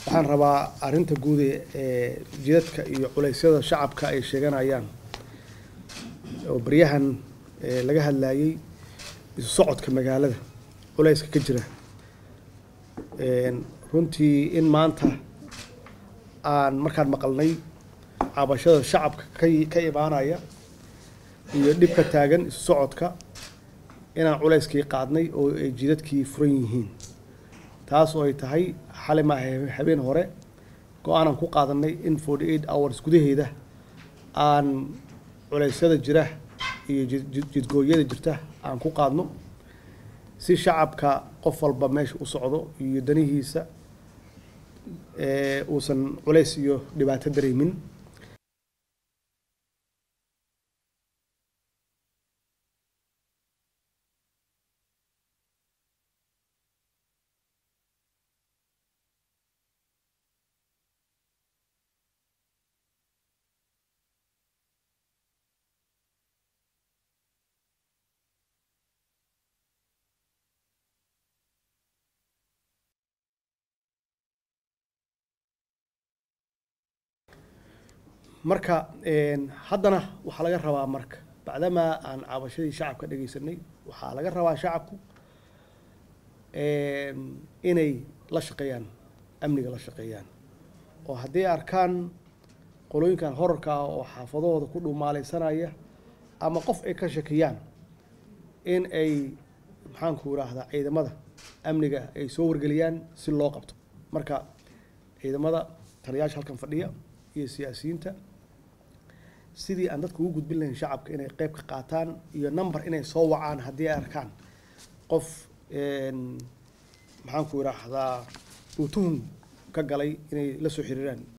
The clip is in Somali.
waxaan rabaa arrinta guud ee jidadka iyo culeysyada shacabka ay sheeganayaan oo baryahan laga hadlayay isu socodka magaalada culeyska ka jira runtii in maanta aan markaan maqalnay cabashada shacabka ka ka imaanaya iyo dhibka taagan isu socodka inaan culeyskii qaadnay oo ay jidadkii furan yihiin taas oo ay tahay xalay maaha habeen hore go-aanan ku qaadanay in forty eight hours gudaheeda aan culeysyada jira iyo jidgooyada jirta aan ku qaadno si shacabka qof walba meesha u socdo iyo danihiisa uusan culeys iyo dhibaato dareemin marka haddana waxaa laga rabaa marka bacdamaa aan cabashadii shacabka dhegeysanay waxaa laga rabaa shacabku inay la shaqeeyaan amniga la shaqeeyaan oo haddii arkaan qolooyinkan horarka ah oo xaafadahooda ku dhumaaleysanaya ama qof ay ka shakiyaan in ay maxaanku idhaahdaa ciidamada amniga ay soo wargeliyaan si loo qabto marka ciidamada taliyaasha halkan fadhiya iyo siyaasiyiinta sidii aan dadka ugu gudbin lahayn shacabka inay qeyb ka qaataan iyo number inay soo wacaan haddii ay arkaan qof maxaanku idhaahdaa uu tuhum ka galay inay la soo xiriiraan